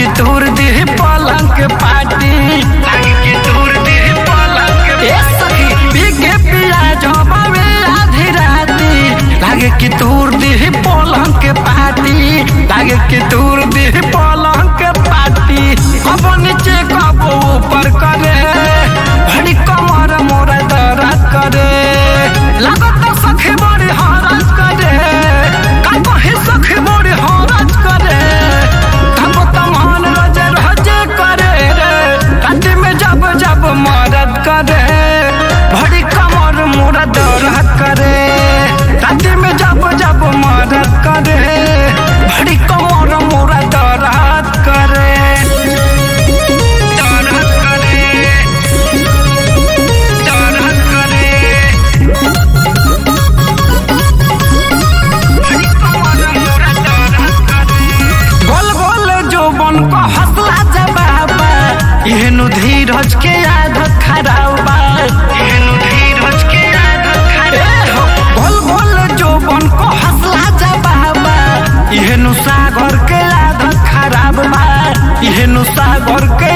लागे तोर देह पलंग के पाटी लागे कि तोर देह पलंग के ए सखी बिके पिया जबावे आधी राती लागे कि तोर देह पलंग के पाटी लागे कि तोर देह पलंग के पाटी कब नीचे कब ऊपर करे भड़ी कमर मोरा दर्द करे लागत सखी बड़ी हरज करे का कहे सखी बड़ी हरज करे तब तमान रजे रजे करे रे राति में जब जब मदद करे भड़ी कमर मोरा दर्द करे राति में जब जब मदद करे भड़ी कमर मोरा दर्द करे दर्द करे दर्द करे गोल गोल जो बन को हौसला जबाबा एहनु धीरज के आदत खराब बा एहनु धीरज के आदत खराब गोल गोल जो बन को हौसला जबाबा एहनु सागर के आदत खराब बा एहनु सागर के